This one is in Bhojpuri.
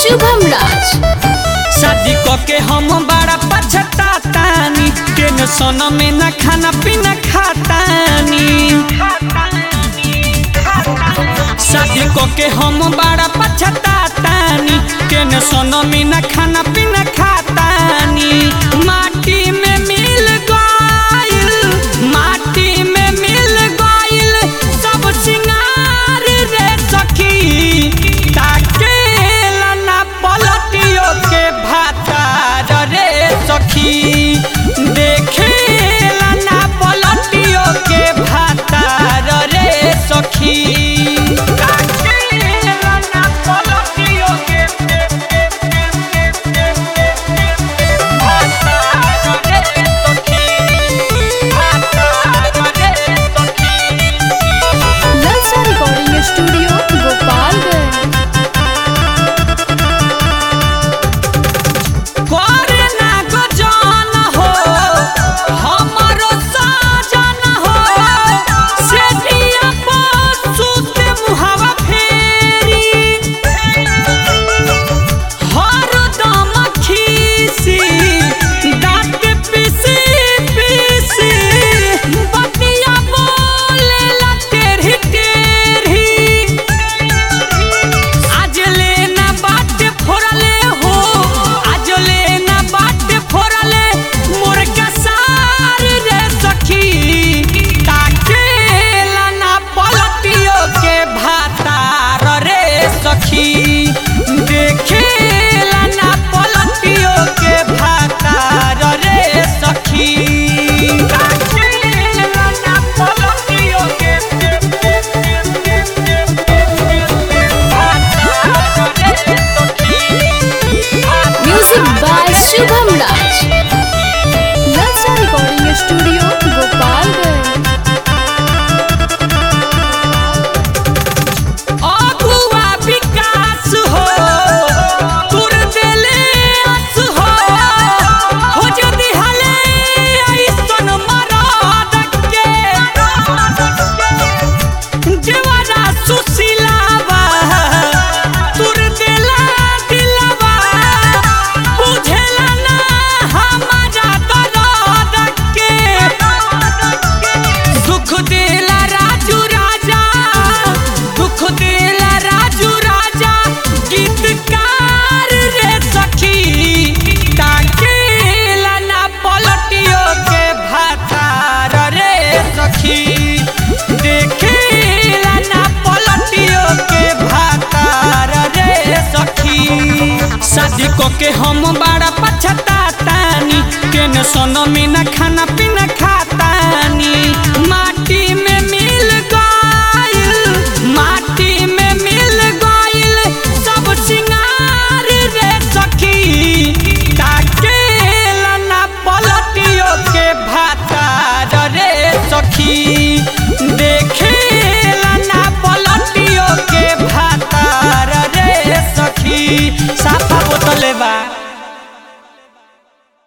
शुभम राज शादी के हम बड़ा पछतातानी टेंशन में न खाना पीना खातानी शादी के हम बड़ा पछतातानी टेंशन में न खाना पीना खातानी माटी में मिल गइल माटी में मिल गइल सब सिंगार रे सखी ताकेला ना पलटियो के भातार रे सखी देखेला ना पलटियो के भातार रे सखी ताकेला ना पलटियो के भातार रे सखी भातार रे सखी ललचा रिकॉर्डिंग स्टूडियो गोपालगंज करे ना गजान हो हमरो साजन हो से दिया सुते मुहावा फेरी हर दम खीसी दांत पीसी पीसी बतिया बोले ला टेढ़ी टेढ़ी आज लेना बाट फोड़ले हो आज लेना बाट फोड़ले मोर कसार रे सखी ताकेला ना पलटियो के भातार रे सखी देखेला ना पलटियो के भातार रे सखी ताकेला ना पलटियो के म्यूजिक बाय शुभम राज ललचा रिकॉर्डिंग स्टूडियो गोपालगंज अगुआ विकास हो तुर देले अस हो हो जदी हले ऐसन मरद के देवरा सुशीलावा तुर देला दिलवा बुझेला ना हमारा दर्द के दुख देला राजू राजा दुख देला राजू राजा गीतकार रे सखी ताकेला ना पलटियो के भातार रे सखी देखेला ना पलटियो के भातार रे सखी शादी के हम बड़ा पछतातानी टेंशन में ना खाना पीना